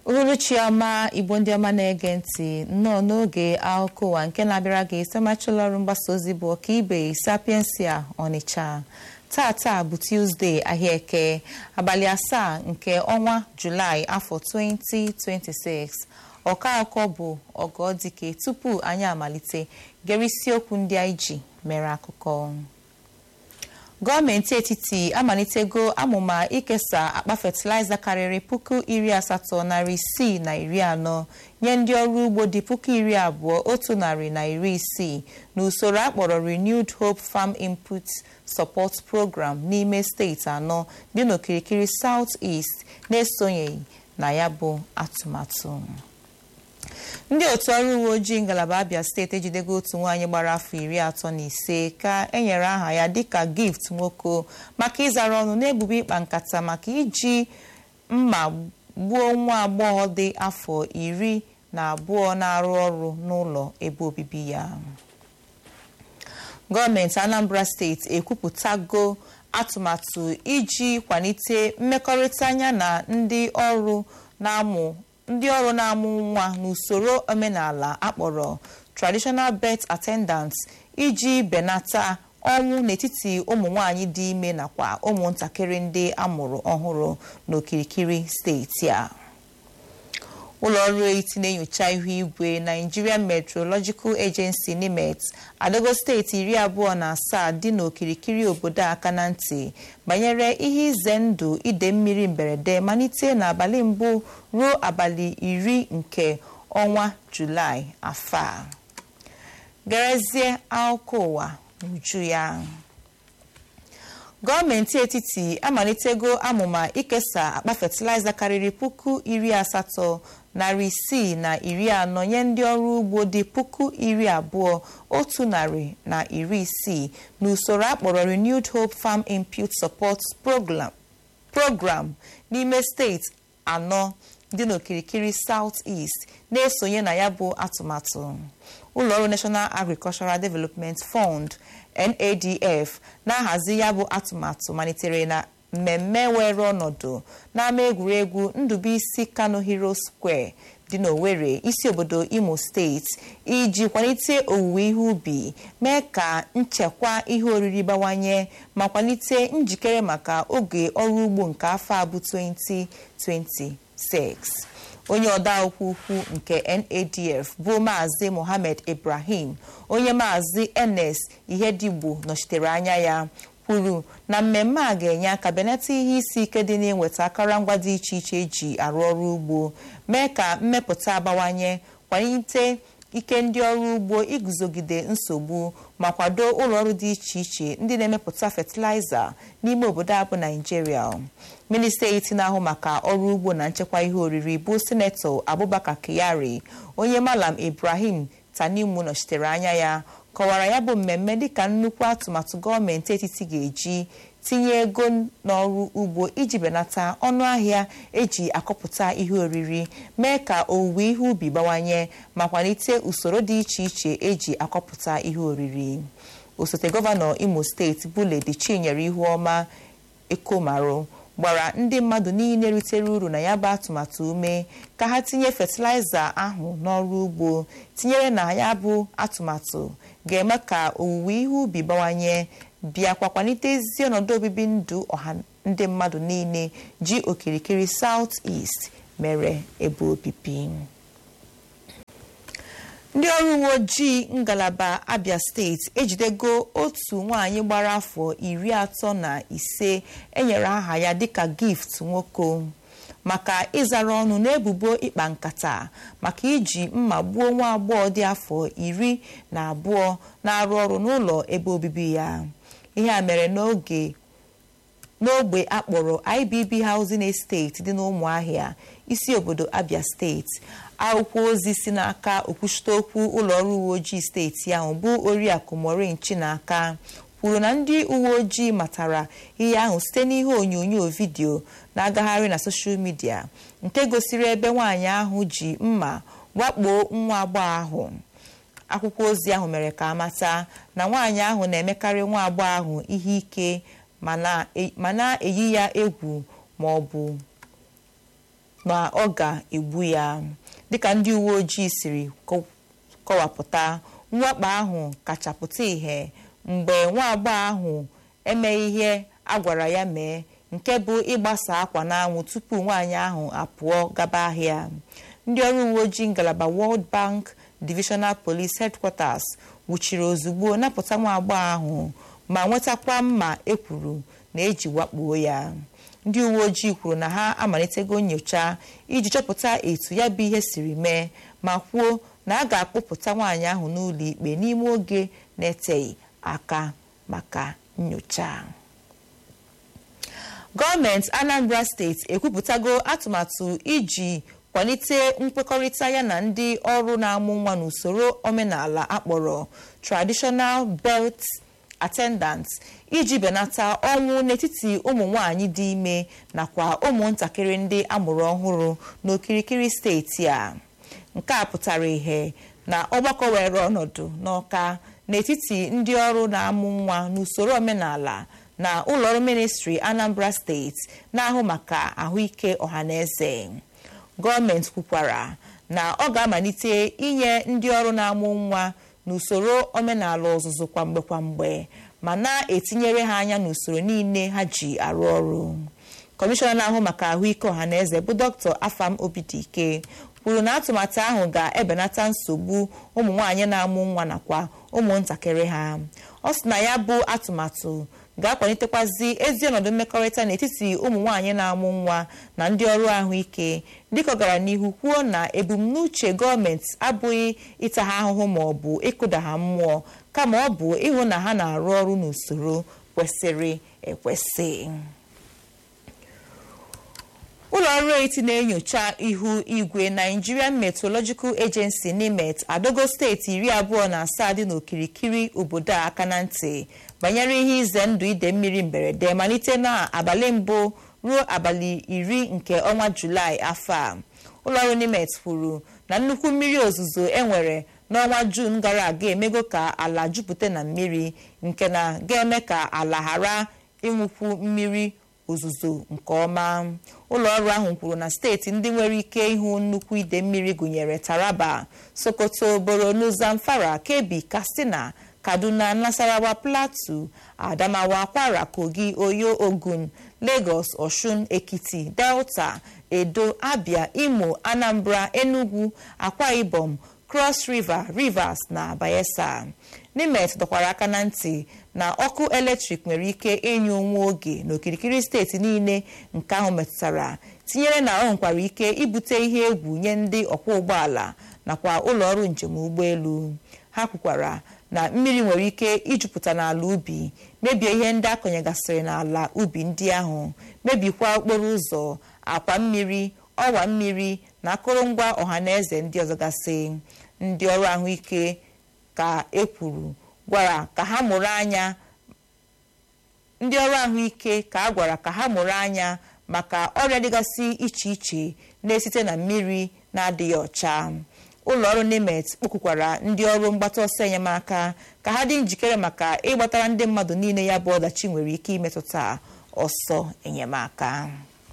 uhuruchi ọma igbo ndị ọma na-ege ntị nnọọ n'oge akụkọ ụwa nke na-abịara gị site ọrụ mgbasa ozi bụ ọkaibe sapiensia ọnịcha tata bụ tuzdee ahịa eke abalị asaa nke ọnwa julaị afọ 2026 ọka akụkọ bụ ọgọdike tupu anyị amalite gere isiokwu ndị anyị ji mere akụkọ gọọmenti etiti amalitego amụma ikesa akpa fatịlaịza karịrị puku iri asatọ narị isii na iri anọ nye ndị ọrụ ugbo dị puku iri abụọ otu narị na iri isii n'usoro akpọrọ renewed hope farm input support program n'ime steeti anọ dị n'okirikiri south east na-esonyeghị na ya bụ atụmatụ ndị otu ọrụ uwe ojii ngalaba abia steeti ejidego otu nwaanyị gbara afọ iri atọ na ise ka enyere aha ya dịka gift nwoko maka ịzara ọnụ n'ebubo ịkpa nkata maka iji mma gbuo nwa agbọghọ dị afọ iri na abụọ na-arụ ọrụ n'ụlọ ebe obibi ya gọọmenti anambra steeti ekwupụtago atụmatụ iji kwalite mmekọrịta anya na ndị ọrụ na-amụ ndị ọrụ na-amụ nwa n'usoro omenala akpọrọ traditional birth attendants iji benata ọnwụ n'etiti ụmụ nwanyị dị ime nakwa ụmụntakịrị ndị amụrụ ọhụrụ n'okirikiri steeti a ụlọ ọrụ eti na-enyocha ihu igwe Nigerian Meteorological Agency NIMET adogo steeti iri abụọ na asaa dị n'okirikiri obodo aka na ntị banyere ihe ize ndụ ide mmiri mberede malite n'abalị mbụ ruo abalị iri nke ọnwa Julaị afọ a gerezie akụkọ ụwa n'uju ya gọọmenti etiti amalitego amụma ikesa akpa fatịlaịza karịrị puku iri asatọ narị isii na iri anọ nye ndị ọrụ ugbo dị puku iri abụọ otu narị na iri isii n'usoro akpọrọ renewed hope farm input support program program n'ime steeti anọ dị n'okirikiri south east na-esonye na ya bụ atụmatụ ụlọọrụ national agricultural development fund NADF na-ahazi ya bụ atụmatụ malitere na mmemme were ọnọdụ n'ama egwuregwu Ndubuisi Kano Hero Square dị n'Owerri isi obodo Imo steeti iji kwalite owuwe ihe ubi mee ka nchekwa ihe oriri bawanye ma kwalite njikere maka oge ọrụ ugbo nke afọ a bụ 2026 onye ọdaokwu ukwu nke NADF bụ maazị Mohammed Ibrahim onye maazị Enes Ihedegbo nọchitere anya ya kwuru na mmemme a ga-enye aka benata ihe isi ike dị n'ịnweta akụrụngwa dị iche iche eji arụ ọrụ ugbo mee ka mmepụta abawanye kwalite ike ndị ọrụ ugbo iguzogide nsogbu ma kwado ụlọọrụ dị iche iche ndị na-emepụta fatịlaịza n'ime obodo a bụ Naijiria minista eti na-ahụ maka ọrụ ugbo na nchekwa ihe oriri bụ sinetọ Abubakar Kyari onye Malam Ibrahim Tanimu nọchitere anya ya kọwara ya bụ mmemme dịka nnukwu atụmatụ gọọmenti etiti ga-eji tinye ego n'ọrụ ugbo iji benata ọnụ ahịa eji akọpụta ihe oriri mee ka owuwe ihe ubi bawanye ma kwalite usoro dị iche iche eji akọpụta ihe oriri osote gọvanọ Imo steeti bụ Ledi Chinyere Ihuọma Ekomarụ gbara ndị mmadụ niile ritere uru na ya bụ atụmatụ ume ka ha tinye fatịlaịza ahụ n'ọrụ ugbo tinyere na ya bụ atụmatụ ga-eme ka owuwe ihe ubi bawanye bịakwa kwalite ezi ọnọdụ obibi ndụ ọha ndị mmadụ niile ji okirikiri South East mere ebe obibi ndị ọrụ uwe ojii ngalaba Abia steeti ejidego otu nwaanyị gbara afọ iri atọ na ise enyere aha ya dịka gift nwoko maka ịzara ọnụ n'ebubo ịkpa nkata maka iji mma gbuo nwa agbọghọ dị afọ iri na abụọ na-arụ ọrụ n'ụlọ ebe obibi ya ihe a mere n'oge n'ogbe akpọrọ IBB Housing Estate dị n'ụmụahịa isi obodo Abia steeti akwụkwọ ozi si n'aka okwuchite okwu ụlọọrụ uwe ojii steeti ahụ bụ oriakụ Maureen Chinaka kwuru na ndị uwe ojii matara ihe ahụ site n'ihe onyonyo vidiyo na-agagharị na soshal midia nke gosiri ebe nwaanyị ahụ ji mma wakpo nwa agbọghọ ahụ akwụkwọ ozi ahụ mere ka amata na nwaanyị ahụ na-emekarị nwa agbọghọ ahụ ihe ike ma na-eyi ya egwu ma ọ bụ na ọ ga-egbu ya dịka ndị uwe ojii siri kọwapụta mwakpo ahụ kachapụta ìhè mgbe nwa agbọghọ ahụ emeghị ihe a gwara ya mee nke bụ ịgbasa akwa n'anwụ tupu nwaanyị ahụ apụọ gaba ahịa ndị ọrụ uwe ojii ngalaba World Bank Divisional Police Headquarters nwụchiri ozugbo napụta nwa agbọghọ ahụ ma nwetakwa mma ekwuru na eji wakpuo ya ndị uwe ojii kwuru na ha amalitego nyocha iji chọpụta etu ya bụ ihe siri mee ma kwuo na a ga-akpụpụta nwaanyị ahụ n'ụlọ ikpe n'ime oge na-eteghị aka maka nyocha gọọmenti Anambra steeti ekwupụtago atụmatụ iji kwalite nkwekọrịta ya na ndị ọrụ na-amụ nwa n'usoro omenala akpọrọ traditional birth attendants iji benata ọnwụ n'etiti ụmụ nwanyị dị ime nakwa ụmụntakịrị ndị amụrụ ọhụrụ n'okirikiri steeti a nke a pụtara ihe na ọgbakọ were ọnọdụ n'ọka n'etiti ndị ọrụ na-amụ nwa n'usoro omenala na ụlọọrụ ministri Anambra steeti na-ahụ maka ahụike ọhaneze gọọmenti kwukwara na ọ ga-amalite inye ndị ọrụ na-amụ nwa n'usoro omenala ọzụzụ kwamgbe kwamgbe ma na-etinyere ha anya n'usoro niile ha ji arụ ọrụ kọmishọna na-ahụ maka ahụike ọhaneze bụ dr afam obidike kwuru na atụmatụ ahụ ga-ebenata nsogbu ụmụ nwanyị na-amụ nwa nakwa ụmụntakịrị ha ọ sị na ya bụ atụmatụ ga-akwalitekwazi ezi ọnọdụ mmekọrịta n'etiti ụmụ nwanyị na-amụ nwa na ndị ọrụ ahụike dịka ọ gara n'ihu kwuo na ebumnuche gọọmenti abụghị ịta ha ahụhụ ma ọ bụ ịkụda ha mmụọ kama ọ bụ ịhụ na ha na-arụ ọrụ n'usoro kwesịrị ekwesị ụlọ ọrụ eti na-enyocha ihu igwe Nigerian Meteorological Agency NIMET adogo steeti iri abụọ na asaa dị n'okirikiri obodo a aka na ntị banyere ihe ize ndụ ide mmiri mberede malite n'abalị mbụ ruo abalị iri nke ọnwa Julaị afọ a ụlọọrụ NIMET kwuru na nnukwu mmiri ozuzo enwere n'ọnwa Jun gara aga emego ka ala jupụta na mmiri nke na ga-eme ka ala ghara ịnwụkwu mmiri ozuzo nke ọma ụlọ ọrụ ahụ kwuru na steeti ndị nwere ike ịhụ nnukwu ide mmiri gụnyere Taraba Sokoto Borno Zamfara Kebbi Katsina Kaduna Nasarawa Plateau Adamawa Kwara Kogi Oyo Ogun Lagos Osun Ekiti Delta Edo Abia Imo Anambra Enugu Akwa Ibom Cross River Rivers na Bayelsa NIMET dọkwara aka na ntị na ọkụ eletrik nwere ike ịnyụ nwa oge n'okirikiri steeti niile nke ahụ metụtara tinyere na ọ nwekwara ike ibute ihe egwu nye ndị ọkwọ ụgbọala nakwa ụlọ ọrụ njem ụgbọelu ha kwukwara na mmiri nwere ike ijupụta n'ala ubi mebie ihe ndị akọnyegasịrị n'ala ubi ndị ahụ mebikwa okporo ụzọ akwa mmiri ọwa mmiri na akụrụngwa ọhaneze ndị ọzọ gasị ndị ọrụ ahụike ka ekwuru gwara ka ha mụrụ anya ndị ọrụ ahụike ka a gwara ka ha mụrụ anya maka ọrịa dịgasị iche iche na-esite na mmiri na-adịghị ọcha ụlọ ọrụ NIMET kpọkwukwara ndị ọrụ mgbata ọsọ enyemaka ka ha dị njikere maka ịgbatara ndị mmadụ niile ya bụ ọdachi nwere ike imetụta ọsọ enyemaka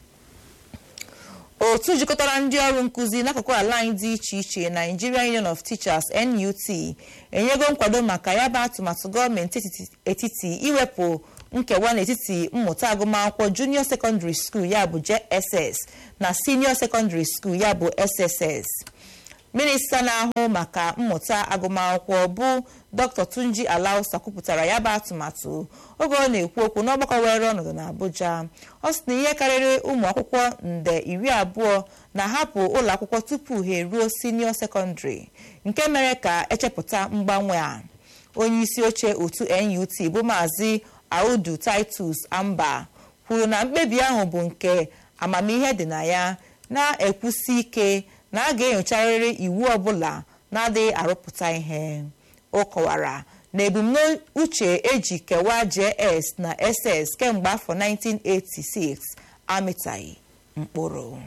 otu jikọtara ndị ọrụ nkụzi n'akụkụ ala anyị dị iche iche Nigerian Union of Teachers NUT enyego nkwado maka ya bụ atụmatụ gọọmenti etiti iwepụ nkewa n'etiti mmụta agụmakwụkwọ junior secondary school ya bụ JSS na senior secondary school ya bụ SSS minista na-ahụ maka mmụta agụmakwụkwọ bụ dr tunji alausa kwupụtara ya bụ atụmatụ oge ọ na-ekwu okwu n'ọgbakọ were ọnọdụ n'abuja ọ sị na ihe karịrị ụmụ akwụkwọ nde iri abụọ na-ahapụ ụlọ akwụkwọ tupu ha eruo senio sekọndịrị nke mere ka echepụta mgbanwe a onye isi oche otu nut bụ maazị audu titus amba kwuru na mkpebi ahụ bụ nke amamihe dị na ya na-ekwusi ike na a ga-enyocharịrị iwu ọbụla na-adịghị arụpụta ihe ọ kọwara na ebumnuche eji kewaa JS na SS kemgbe afọ 1986 amịtaghị mkpụrụ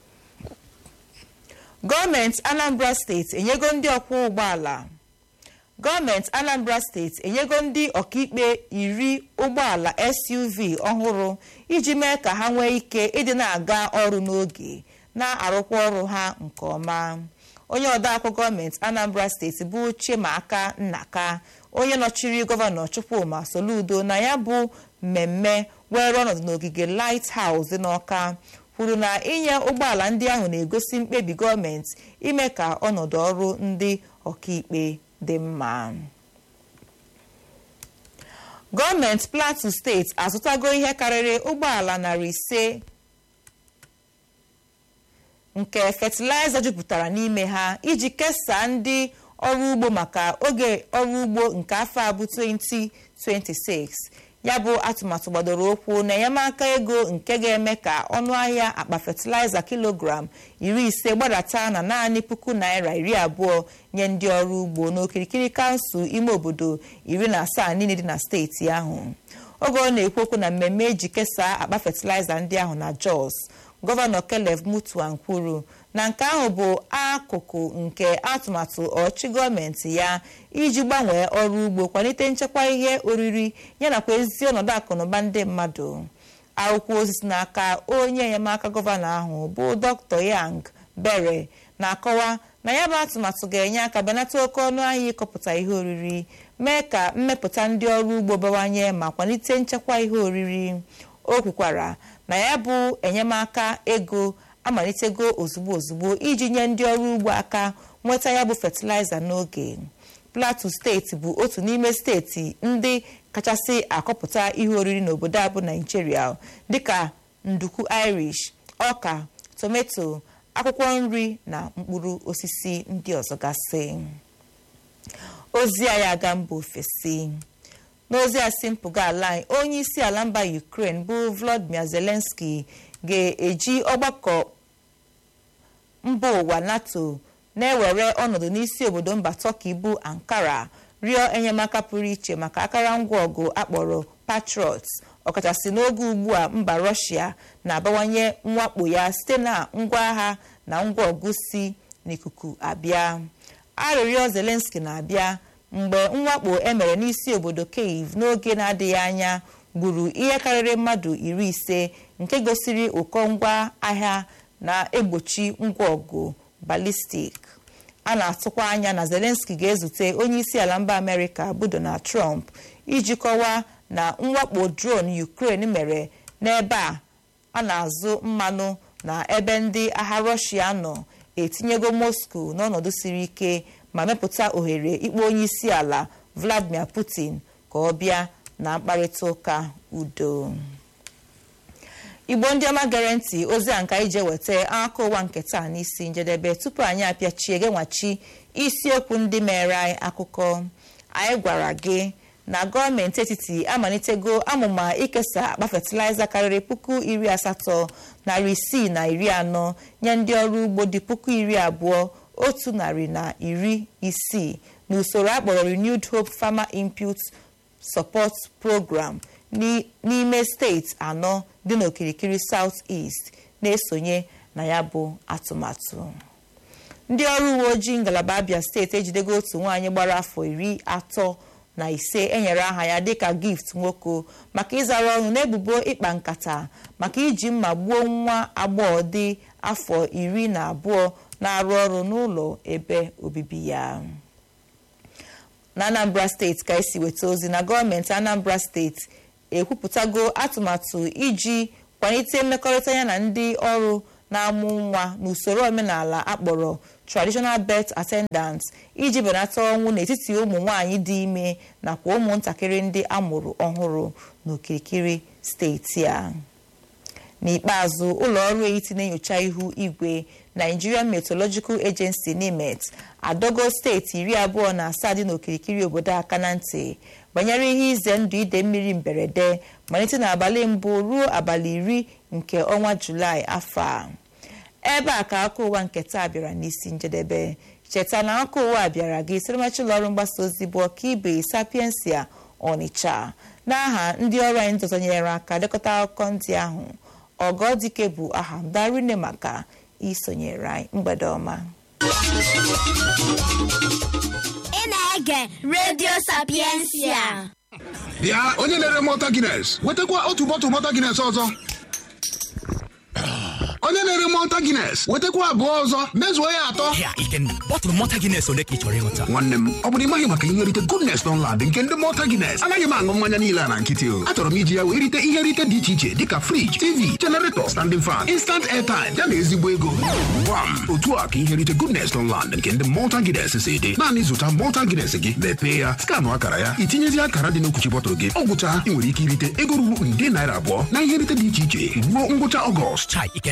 gọọmenti Anambra steeti enyego ndị ọkwọ ụgbọala gọọmenti anambra steeti enyego ndị ọkaikpe iri ụgbọala suv ọhụrụ iji mee ka ha nwee ike ịdị na-aga ọrụ n'oge na-arụkwa ọrụ ha nke ọma onye odeakwụ gọọmenti anambra steeti bụ chimaaka nnaka onye nọchiri gọvanọ chukwuma soludo na ya bụ mmemme were ọnọdụ n'ogige lighthouse n'ọka kwuru na inye ụgbọala ndị ahụ na-egosi mkpebi gọọmenti ime ka ọnọdụ ọrụ ndị ọkaikpe dị mma gọọmenti plateau steeti azụtago ihe karịrị ụgbọala narị ise nke fatịlaịza jupụtara n'ime ha iji kesaa ndị ọrụ ugbo maka oge ọrụ ugbo nke afọ a bụ 2026 ya bụ atụmatụ gbadoro ụkwụ na enyemaka ego nke ga-eme ka ọnụ ahịa akpa fatịlaịza kilogram iri ise gbadata na naanị puku naira iri abụọ nye ndị ọrụ ugbo n'okirikiri kansụl ime obodo iri na asaa niile dị na steeti ahụ oge ọ na-ekwu okwu na mmemme eji kesaa akpa fatịlaịza ndị ahụ na jos gọvanọ Caleb Mutuan kwuru na nke ahụ bụ akụkụ nke atụmatụ ọchị gọọmenti ya iji gbanwee ọrụ ugbo kwalite nchekwa ihe oriri yanakwa ezi ọnọdụ akụnụba ndị mmadụ akwụkwọ ozi si n'aka onye enyemaka gọvanọ ahụ bụ Dr. Yang Bere na-akọwa na ya bụ atụmatụ ga-enye aka benata oke ọnụ ahịa ịkọpụta ihe oriri mee ka mmepụta ndị ọrụ ugbo bawanye ma kwalite nchekwa ihe oriri o kwukwara na ya bụ enyemaka ego amalitego ozugbo ozugbo iji nye ndị ọrụ ugbo aka nweta ya bụ fatịlaịza n'oge plateau steeti bụ otu n'ime steeti ndị kachasị akọpụta ihe oriri n'obodo a bụ naijiria dịka nduku irish ọka tomato akwụkwọ nri na mkpụrụ osisi ndị ọzọ gasị ozi anyị aga mba ofesi n'ozi a si mpụga ala anyị onye isi ala mba ukraine bụ volodymyr zelensky ga-eji ọgbakọ mba ụwa nato na-ewere ọnọdụ n'isi obodo mba turkey bụ ankara rịọ enyemaka pụrụ iche maka akụrụngwa ọgụ akpọrọ patriot ọkachasị n'oge ugbu a mba rọshia na-abawanye mwakpo ya site na ngwa agha na ngwa ọgụ si n'ikuku abịa arịrịọ zelensky na-abịa mgbe mwakpo emere n'isi obodo kiev n'oge na-adịghị anya gburu ihe karịrị mmadụ iri ise nke gosiri ụkọ ngwa ahịa na-egbochi ngwa ọgụ balistik a na-atụkwa anya na zelensky ga-ezute onye isi ala mba amerịka bụ donald trump iji kọwaa na mwakpo drone ukraine mere n'ebe a a na-azụ mmanụ na ebe ndị agha rọshia nọ etinyego moscow n'ọnọdụ siri ike ma mepụta ohere ikpe onye isi ala vladimir putin ka ọ bịa na mkparịta ụka udo igbo ndị ọma gere ntị ozi a nka ije weta aka ụwa nke taa n'isi njedebe tupu anyị apịachie genwachi isiokwu ndị mere anyị akụkọ anyị gwara gị na gọọmenti etiti amalitego amụma ikesa akpa fatịlaịza karịrị puku iri asatọ narị isii na iri anọ nye ndị ọrụ ugbo dị puku iri abụọ otu narị na iri isii n'usoro akpọrọ renewed hope farmer input support program n'ime steeti anọ dị n'okirikiri south east na-esonye na ya bụ atụmatụ ndị ọrụ uwe ojii ngalaba abia steeti ejidego otu nwaanyị gbara afọ iri atọ na ise enyere aha ya dịka gift nwoke maka ịzara ọnụ n'ebubo ịkpa nkata maka iji mma gbuo nwa agbọghọ dị afọ iri na abụọ na-arụ ọrụ n'ụlọ ebe obibi ya na anambra steeti ka esi weta ozi na gọọmenti anambra steeti ekwupụtago atụmatụ iji kwalite mmekọrịta ya na ndị ọrụ na-amụ nwa n'usoro omenala akpọrọ traditional birth attendants iji benata ọnwụ n'etiti ụmụ nwanyị dị ime nakwa ụmụntakịrị ndị amụrụ ọhụrụ n'okirikiri steeti a n'ikpeazụ ụlọ ọrụ etiti na-enyocha ihu igwe nigerian meteorological agency nimet adogo steeti iri abụọ na asaa dị n'okirikiri obodo aka na ntị banyere ihe ize ndụ ide mmiri mberede malite n'abalị mbụ ruo abalị iri nke ọnwa julaị afọ a ebe a ka aka ụwa nke taa bịara n'isi njedebe cheta na aka ụwa bịara gị siremachi ụlọọrụ mgbasa ozi bụ ọkaibe sapiensia ọnịcha n'aha ndị ọrụ anyị ndị ọzọ nyere aka lekọta akụkọ ndị ahụ ọgọdike bụ aha m darine maka isonyere anyị mgbede ọma ị na-ege redio sapiensia bịa onye na-ere mọta gines wetakwa otu bọtụ mọta gines ọzọ onye na-ere mọta gines wetakwa abụọ ọzọ mezuo ya atọ Ya, Ikenna, bọtụlụ mọta Guinness ole ka ị chọrọ ịṅụta? nwanne m ọ bụrụ ịmaghị maka ihe nrite goodness Dunlad nke ndị mọta gines anaghị m aṅụ mmanya niile a na nkịtị o achọrọ m iji ya wee rite ihe nrite dị iche iche dịka friji tv generator standing fan instant airtime ya na ezigbo ego gwam otu a ka ihe nrite goodness Dunlad nke ndị mọta gines si dị naanị zụta mọta gines gị mepee ya skanụ akara ya itinyezi akara dị n'okwuchi bọtụlụ gị ọ gwụcha ị nwere ike irite ego ruru nde naira abụọ na ihe nrite dị iche iche ruo ngwụcha ọgọst Chai, Ikenna,